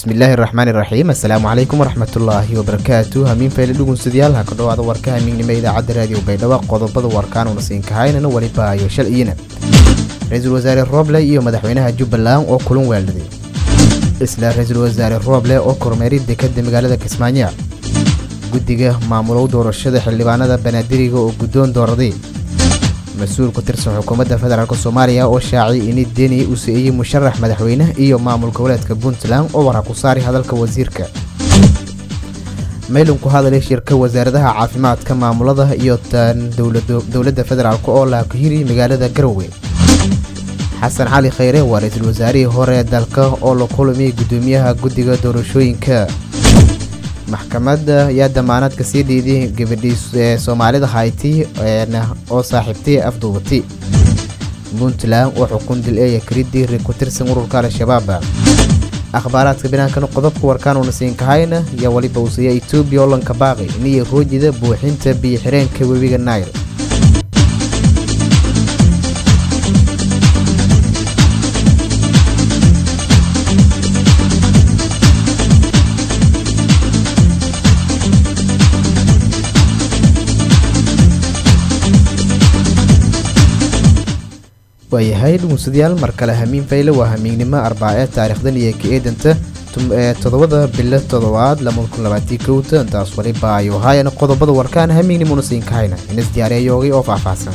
bismillaahi raxmaani raxiim assalaamu calaykum waraxmatullaahi wabarakaatu hamiin fayle dhugunsadyaal ha ka dhowaada warka hamiignimo idaacadda raadiyo baydhabo qodobada warkaanuna siinkahaynana weliba ayo shal iyina ra-iisul wasaare rooble iyo madaxweynaha jubbaland oo kulan weeldaday isla ra-iisul wasaare rooble oo kormeeray dekada magaalada kismaayo guddiga maamulow doorashada xildhibaanada banaadiriga oo guddoon dooraday mas-uul ku tirsan xukuumadda federaalk soomaaliya oo shaacay ini deni uu siiyey musharax madaxweyne iyo maamul goboleedka puntland oo waraa ku saari hadalka wasiirka maylin ku hadalay shirka wasaaradaha caafimaadka maamulada iyo tan dowladda federaalk oo laakahiri magaalada garowe xasan cali khayre waa ra-iisul wasaarihii hore dalka oo la kulmiyay guddoomiyaha guddiga doorashooyinka maxkamadda ayaa damaanaadka sii dhiiday gabadhii ee soomaalida hayti oo saaxiibtay afduubatay puntland oo xukun dil eeya karidii ri ku tirsan ururka al-shabaab akhbaaraadka binaankana qodobka warkaanuna siinkahayna ayaa weliba uusiiya etoobiya oo lanka baaqi iniyo roojida buuxinta biyo xireenka webiga nair waayahay dhugunsadayaal mar kale hamiin fayle waa hamiignimo arbaace taariikhdan iyo ka eedanta toddobada bilo toddobaad kowta intaas waliba ayu haayana qodobada warkaan hamiignimona siinkahayna inas diyaareeyoogay oo faahfaahsan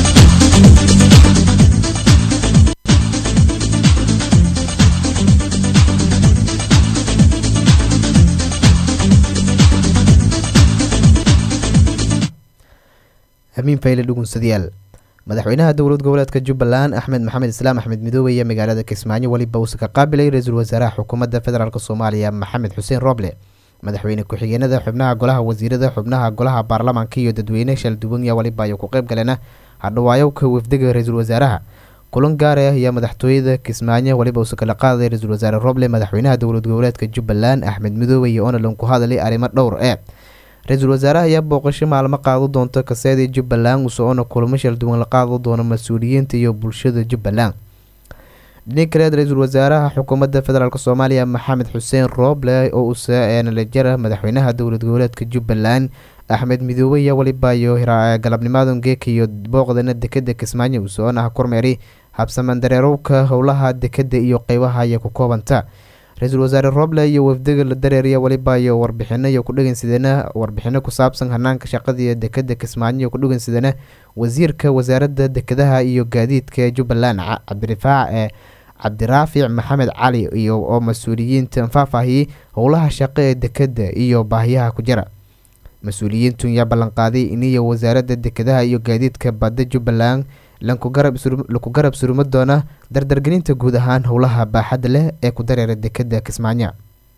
hamiin fayle dhugunsadayaal madaxweynaha dowlad goboleedka jubbaland axmed maxamed islaam axmed midoobe iyo magaalada kismaayo weliba uusa ka qaabilay ra-iisul wasaaraha xukuumadda federaalk soomaaliya maxamed xuseen rooble madaxweyne ku-xigeenada xubnaha golaha wasiirada xubnaha golaha baarlamaanka iyo dadweyne shalduwanya weliba ayuu ku qayb galeena hadhawaayowka wafdiga ra-iisul wasaaraha kulan gaara ayaa madaxtooyada kismaayo weliba uusa kala qaadaday ra-iisul wasaare rooble madaxweynaha dowlad goboleedka jubbaland axmed midoobe iyo onalan ku hadalay arrimo dhowr ee ra-iisul wasaaraha ayaa booqasho maalmo qaado doonta kaseedii jubbaland usoona kulamo shal duwan la qaado doono mas-uuliyiinta iyo bulshada jubbaland dhini kaleed ra-iisul wasaaraha xukuumadda federaalk soomaaliya maxamed xuseen rooble oo usanalajara madaxweynaha dowlad goboleedka jubbaland axmed midoobe iyo welibayo galabnimadan geeka iyo booqdana dekada kismaayo usoona kormeeray habsamandareerowka howlaha dekada iyo qeybaha ay ku koobanta ra-iisul wasaare rooble iyo wafdiga la dareeriya weliba iyo warbixino iyo kudhegansidana warbixino ku saabsan hanaanka shaqadii dekada kismaayo ku dhegansidana wasiirka wasaaradda dekadaha iyo gaadiidka jubbaland cabdirifaac ee cabdiraafic maxamed cali iyo oo mas-uuliyiinta faahfaahiyey howlaha shaqo ee dekada iyo baahiyaha ku jira mas-uuliyiintu ayaa ballanqaaday iniyo wasaaradda dekadaha iyo gaadiidka badda jubbaland laku garab suruma doona dardargelinta guud ahaan howlaha baaxadda leh ee ku dareera dekada kismaayo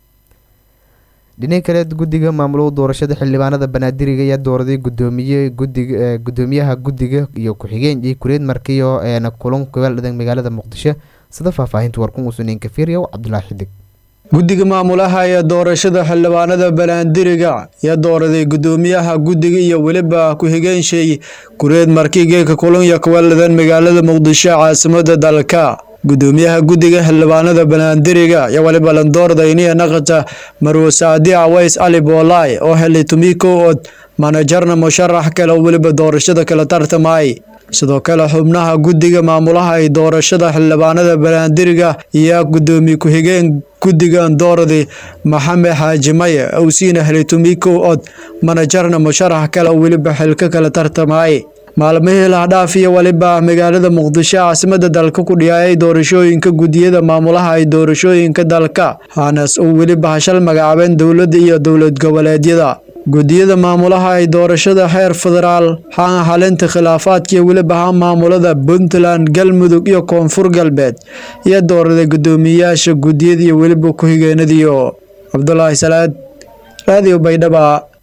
dhinac kaleed guddiga maamulow doorashada xildhibaanada banaadiriga ayaa dooraday gudoomiye gudiga gudoomiyaha guddiga iyo ku-xigeen iyo kureed markiyo eena kulan kubeeldhadan magaalada muqdisho sida faahfaahinta warkun usuneyn kafiriyow cabdulaahi xidig guddiga maamulaha ee doorashada xildhibaanada banaandiriga ayaa dooraday gudoomiyaha guddiga iyo weliba ku-xigeenshey kureed markii geeka kulanya kubeeldhadan magaalada muqdisho caasimada dalka gudoomiyaha guddiga xildhibaanada banaandiriga ayaa weliba landoordayniya naqata marwo saadi aways cali boolaay oo helay tumiko od manajarna musharax kale oo weliba doorashada kala tartamay sidoo kale xubnaha guddiga maamulaha ee doorashada xildhibaanada banaandiriga iyo gudoomiye ku-xigeen guddiga dooradi maxamed xaaji maye owsiina helay tumiko od manajarna musharax kale oo weliba xilka kala tartamay maalmihii lahdhaaf iyo weliba magaalada muqdisho caasimada dalka ku dhiyaayay doorashooyinka guddiyada maamulaha ay doorashooyinka dalka hanas uu weliba hashal magacaabeen dowladda iyo dowlad goboleedyada guddiyada maamulaha ay doorashada heer federaal haan halinta khilaafaadkiiyo weliba haan maamulada puntland galmudug iyo koonfur galbeed iyo dooraday guddoomiyeyaasha guddiyada iyo weliba ku-xigeenadiyo cabdulaahi salaad raadiyo baydhaba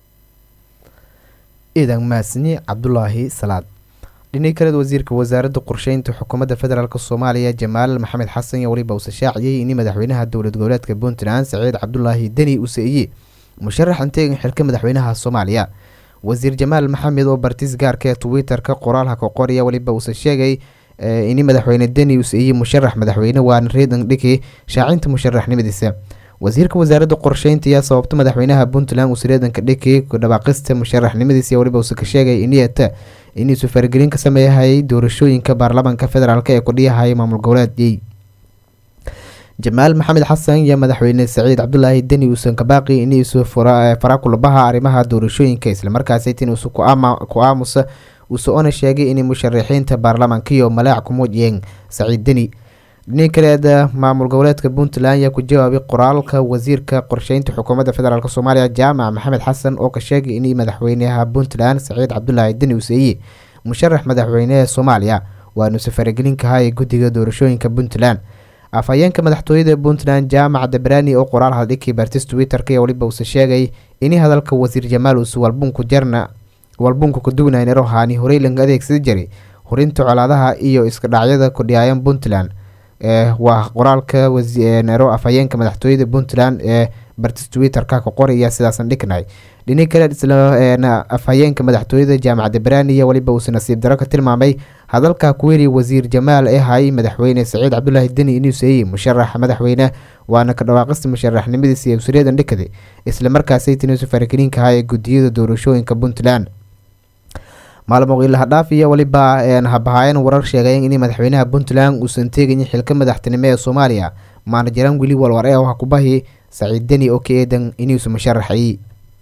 ciidan mahadsanyi cabdulaahi salaad dhinac kaleed wasiirka wasaaradda qorsheynta xukuumadda federaalk soomaaliya jamaal maxamed xasan iyo weliba uuse shaaciyey in madaxweynaha dowlad goboleedka puntland saciid cabdulaahi deni uu seeyey musharax anteegin xilka madaxweynaha soomaaliya wasiir jamaal maxamed oo bartis gaarka ee twitter-ka qoraalha ka qoraya weliba uuse sheegay in madaxweyne deni uu seeyey musharax madaxweyne waana reedan dhiki shaacinta musharaxnimadiisa wasiirka wasaaradda qorsheynta ayaa sababta madaxweynaha puntland uu sireedanka dhiki ku dhawaaqista musharaxnimadiisa weliba uusa ka sheegay iniyata inuusu faragelin ka sameeyahayay doorashooyinka baarlamaanka federaalk ee kudhiyahaya maamul goboleedyay jamaal maxamed xasan iyo madaxweyne saciid cabdulaahi deni uusan kabaaqi inuusu farakulabaha arrimaha doorashooyinka islamarkaasi tinuusu ku aamusa uuse ona sheegay inay musharaxiinta baarlamaankiyo malaac ku muujiyeen saciid deni dhini kaleeda maamul goboleedka puntland ayaa ku jawaabay qoraalka wasiirka qorsheynta xukuumadda federaalk soomaaliya jaamac maxamed xasan oo ka sheegay in madaxweynaha puntland saciid cabdulaahi deni useeye musharax madaxweyneha soomaaliya waanuuse faragelin kahay guddiga doorashooyinka puntland afhayeenka madaxtooyada puntland jaamac dabrani oo qoraal haldhigii bartis twitter-ka ee weliba uuse sheegay ini hadalka wasiir jamaal uuse walbunku jarna walbunku kadugnay nerohani horey laga adeegsada jiray horinta colaadaha iyo iska dhacyada kudhiyaayan puntland waa qoraalka nero afhayeenka madaxtooyada puntland ee bartis twitter-ka ka qoraya sidaasan dhignay dhini kale isla afhayeenka madaxtooyada jaamac dabrani iyo weliba uuse nasiib daro ka tilmaamay hadalka kuweli wasiir jamaal ee hay madaxweyne saciid cabdulaahi deni inuuseeyey musharax madaxweyne waana ka dhawaaqista musharaxnimadiisa ee wasiiradan dhikaday islamarkaasay tinuusu faragelinka ahaa ee gudiyada doorashooyinka puntland maalmo ilahadhaaf iyo weliba habahaayeen warar sheegayen in madaxweynaha puntland uusan teegayin xilka madaxtinimo ee soomaaliya maana jiraan weli walwar ee ha kubahi saciid deni oo ka eedan inuusa musharaxay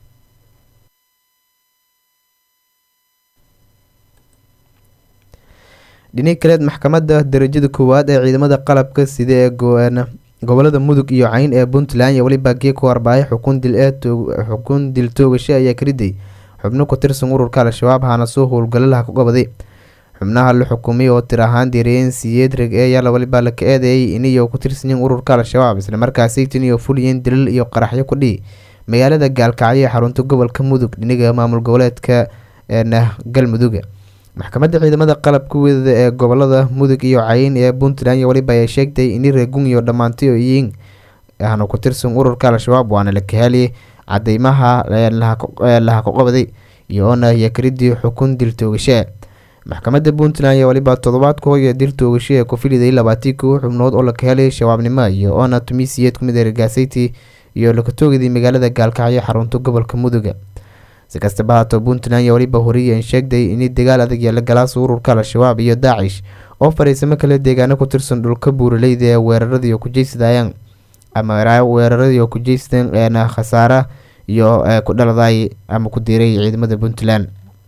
dhini kaleed maxkamadda darajada koowaad ee ciidamada qalabka sida ee gobolada mudug iyo cayn ee puntland iyo weliba gee ku arbaahay xukun dil ee xukun dil toogasho ayaa kariday xubno ku tirsan ururka al-shabaab hana soo howlgalalaha ku qabaday xubnaha la xukumay oo tir ahaan diiriyeen siyeed reg ee yaala weliba la ka eedeeyay iniyo ku tirsanyiin ururka al-shabaab islamarkaasi tiniyo fuliyeen dilal iyo qaraxyo ku dhihi magaalada gaalkacyo ee xarunta gobolka mudug dhiniga maamul goboleedka galmuduga maxkamadda ciidamada qalabka weedada ee gobolada mudug iyo cayin ee puntland iyo weliba ay sheegtay ini reegun iyo dhammaantay oo yihiin ahna ku tirsan ururka al-shabaab waana la kahaaliyay cadeymaha laha ku qabaday iyoona yakaridii xukun dil toogashaa maxkamadda puntland ayaa weliba toddobaadka hoya dil toogasho ee ku filiday labaatii kow xubnood oo la kahelay shabaabnimo iyo oona tumisiyeed kumid ee ragaasayti iyo lakatoogadii magaalada gaalkacyo xarunta gobolka muduga si kastaba haato puntland iyo weliba horiyeen sheegday in dagaal adag yeela galaasa ururka al-shabaab iyo daacish oo fariisamo kale deegaano ku tirsan dhulka buuraleyda ee weeraradii ku jeysadayaan ama weeraradii oo ku jeysteen khasaara iyo ku dhaladay ama ku diiray ciidamada puntland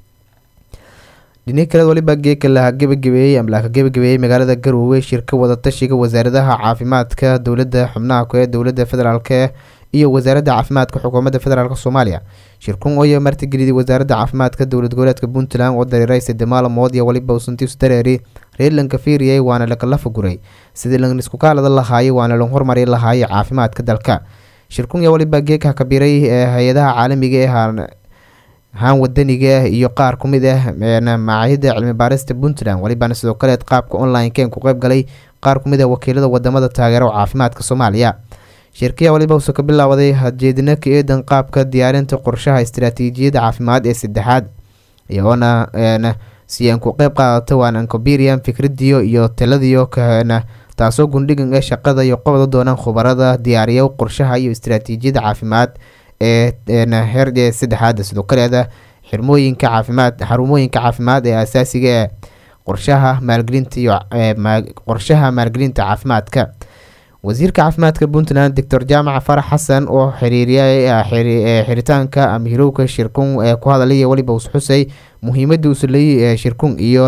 dhini kaleed waliba geeka laha gebagabeeyey ama laka gebagabeeyey magaalada garoowe shirka wadatashiga wasaaradaha caafimaadka dowladda xubnaha ku ee dowladda federaalk iyo wasaaradda caafimaadka xukuumadda federaalk soomaaliya shirkun ooya martigeliyay wasaaradda caafimaadka dowlad goboleedka puntland oo dareeray sade maalmood iyo waliba usantiisu dareeri reerlanka fiiriyay waana lakala fuguray sidii lan isku kaalada lahaayay waana lan hormari lahaayay caafimaadka dalka shirkun iyo waliba geeka kabiray ee hay-adaha caalamiga ee haan wadaniga iyo qaar ku mid ah macaahida cilmi baarista puntland welibaana sidoo kaleed qaabka online-keen ku qeyb galay qaar ku mid ah wakiilada wadamada taageero caafimaadka soomaaliya shirkiya waliba uuse ka bilaawaday hadjeedina ka eedan qaabka diyaarinta qorshaha istaraatiijiyadda caafimaad ee saddexaad iyagoona si aan ku qeyb qaadata waan ancoberian fikradiyo iyo taladiyo kana taasoo gundhigan ee shaqada iyo qobda doonaan khubarada diyaariya qorshaha iyo istaraatiijiyadda caafimaad ee heer saddexaada sidoo kaleeda xirmooyinka caafimaad xarumooyinka caafimaad ee asaasiga ee qorshaha maalgelinta iyo qorshaha maalgelinta caafimaadka wasiirka caafimaadka puntland doctor jaamac farax xasan oo xiriiriya xiritaanka ama hirowka shirkun ee ku hadalaya weliba usxusay muhiimada uslay shirkun iyo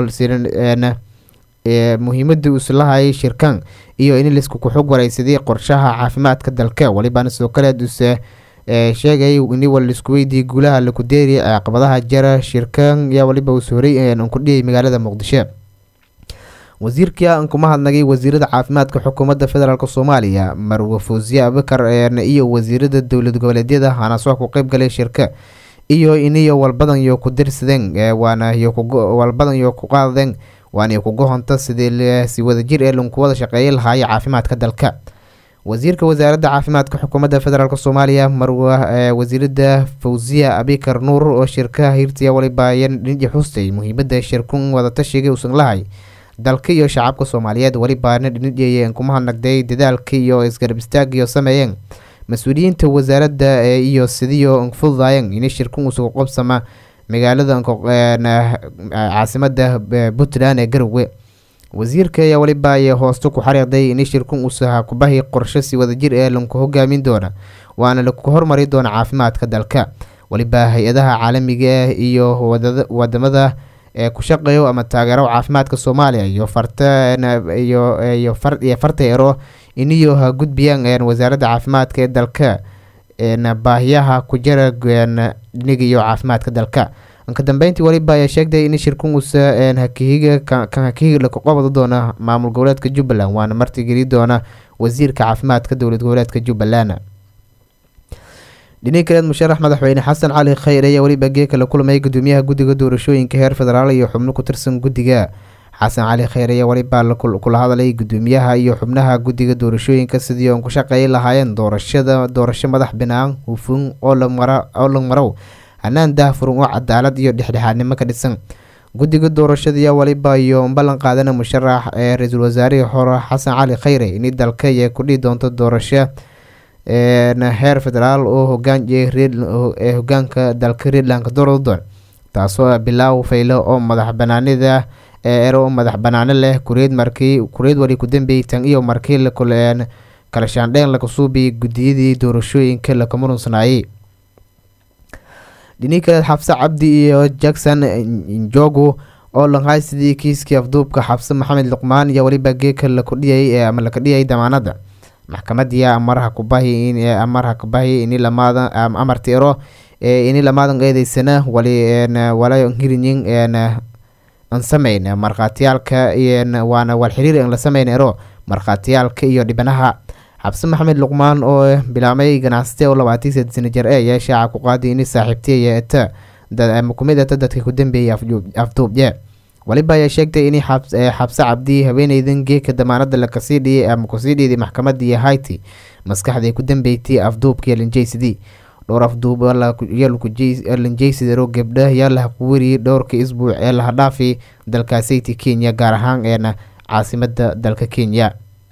muhiimada uslahay shirkan iyo in lisku kuxug wareysaday qorshaha caafimaadka dalka welibana sidoo kaleed use sheegay in walisku weydii guulaha lakudeeri caqabadaha jara shirkan yaa waliba uu sooray ku dhiyay magaalada muqdisho wasiirka aan kuma hadnagay wasiirada caafimaadka xukuumadda federaalk soomaaliya marwe fawsiye abakar iyo wasiirada dowlad goboleedyada hanaasoo ku qeyb galay shirka iyo iniyo walbadan yo ku dirsadeen waana walbadan yo ku qaadeen waana kugohonta sidii si wadajir ee lanku wada shaqeeya lahaaya caafimaadka dalka wasiirka wasaaradda caafimaadka xukuumadda federaalk soomaaliya marwa wasiirada fawsiya abikar nuur oo shirkaha hirtiya walibaayan dhinji xustay muhiimada shirkun wadatashiga uusan lahay dalka iyo shacabka soomaaliyeed welibaana dhinidhiyeen kuma hadnagday dadaalka iyo isgarab istaagaiyo sameeyeen mas-uuliyiinta wasaaradda iyo sidiyo fududayan ini shirkan usugu qobsama magaalada caasimada puntland ee garowe wasiirka ayaa weliba ay hooste ku xariiqday in shirkan uusaha kubahi qorshe si wadajir ee laku hogaamin doona waana laku hormari doona caafimaadka dalka weliba hay-adaha caalamiga ah iyo wadamada ee ku shaqeeyo ama taageero caafimaadka soomaaliya iyo fartaiyo farta ero iniyo ha gudbiyaan wasaaradda caafimaadka ee dalka baahiyaha ku jira dhinigiyo caafimaadka dalka ka dambeyntii weliba ayaa sheegtay in shirkan uusa hakihiga kan hakihiga laku qabado doona maamul goboleedka jubbaland waana martigeli doona wasiirka caafimaadka dowlad goboleedka jubbaland dhinihi kaleed musharax madaxweyne xasan cali khayr ayaa weliba geeka la kulmay gudoomiyaha guddiga doorashooyinka heer federaal iyo xubno ku tirsan guddiga xasan cali khayr ayaa weliba kula hadlay gudoomiyaha iyo xubnaha guddiga doorashooyinka sidii oon ku shaqeey lahaayeen doorashada doorasho madax binaan hufun oo la marow hanaan daahfuran oo cadaalad iyo dhexdhexaadnimo ka dhisan guddiga doorashada ayaa weliba iyo ballan qaadana musharax ee ra-iisul wasaarihii hore xasan cali khayre in dalka ay ku dhihi doonto doorasho heer federaal oo hogaanee hogaanka dalka reedlandka doordoon taasoo bilaaw faylo oo madax banaanida ee ero madax banaano leh kureed markii kureed wali ku dambeeyey tan iyo markii kala shaandheen laga suubiyay guddiyadii doorashooyinka laka murunsanaayey dhinii kaleed xabse cabdi iyo jackson njogu oo lahay sidii kiiskii afduubka xabse maxamed luqmaan iyo weliba geeka lakudhiyay ama laka dhiyay damaanada maxkamadii amaraha kubahi amarha kubahi ini lamaada amarti ero ini lamaadan eedeysana wali wala hirinyin an sameyn markhaatiyaalka waana wal xiriir an la sameyn ero markhaatiyaalka iyo dhibanaha xabse maxamed luqmaan oo bilaamay ganacsate oo labaatan sed sana jir e ayaa shaaca ku qaaday ini saaxiibtiya eta kumid ata dadka ku dambeeyay afduubye waliba ayaa sheegtay in xabse cabdi haweeneydan geeka damaanada lakasii dhiyay ama kusii dhiiday maxkamadii hayti maskaxday ku dambeeytay afduubka linjaysidii dhowr afduub linjaysidaro gabdha yaa laha ku weriyay dhowrka isbuuc ee laha dhaafay dalkaasayti kenya gaar ahaan eena caasimada dalka kenya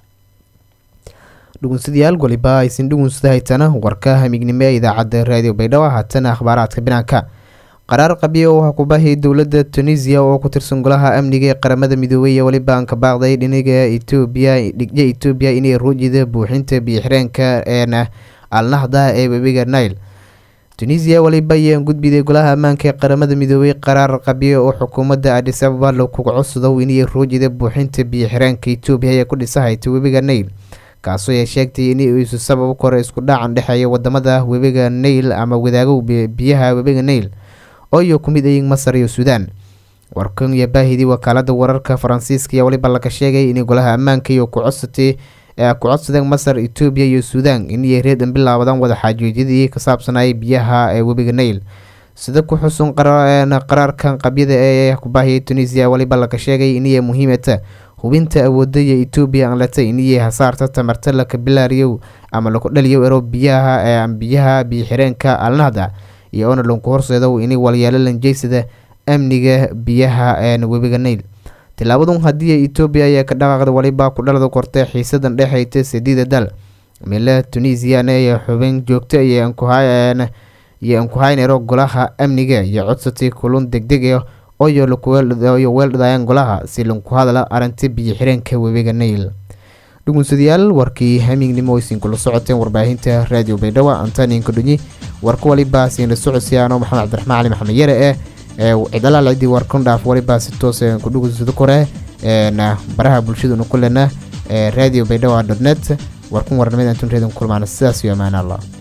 dhugunsadayaal waliba aysin dhugunsada haytana warka hamignimo ee idaacadda raadiyo baydhabo haatana akhbaaraadka binaanka qaraar qabiya oo kubahi dowladda tunisiya oo ku tirsan golaha amniga ee qaramada midoobey weliba aan ka baaqday dhiniga etoobiya dhigya etoobiya inay ruujida buuxinta biyoxireenka een alnahda ee webiga nile tunisiya weliba ayaan gudbiday golaha ammaanka ee qaramada midoobey qaraar qabiya oo xukuumadda adis ababa lakuga codsadow inay ruujida buuxinta biyoxireenka etoobiya ee ku dhisahayta webiga nile kaasoo ay sheegtay in isu sabab kore isku dhacan dhexeeya wadamada webiga nail ama wadaagow biyaha webiga nail oo iyo ku mid ayin masar iyo suudaan warkan iyo baahidii wakaalada wararka faransiiska ayaa weliba laga sheegay in golaha ammaanka iyo kucodsatay ku codsadeen masar etoobiya iyo suudaan inay reedan bilaabadaan wadaxaajoojyadii ka saabsanayay biyaha ee webiga nail sida ku xusun qaraarkan qabyada ee kubaahiyay tunisiya weliba laga sheegay inay muhiimata hubinta awoodaya etoobiya aan latay inay hasaarta tamarta laka bilaariyow ama laku dhaliyo ero biyaha biyaha biyoxireenka alnahda iyo oona lanku horseedow inay walyaalo lanjeysada amniga biyaha webiga nail tilaabadun haddii etoobiya ayaa ka dhaqaaqda waliba ku dhalada kortay xiisadan dhexayta sadiida dal mila tunisiana iyo xubin joogta iyo ankuhayn ero golaha amniga iyo codsatay kulun degdeg oyo weeldhadayaan golaha si lanku hadla arinta biyo xireenka webiga nail dhugunsadayaal warkii hamiignimo aysin kula socoteen warbaahinta raadiyo baydhabo antaninka dhunyi warka waliba siinla socodsiyaano maxamed cabdiraxmaan cali maxamed yare eh cidalaal ciddii warkan dhaaf waliba si toos ku dhugunsado kore baraha bulshaduna kulena radio baydhabo dot net warkan warnimada antun reedin kulmaana sidaas iyo amaan allah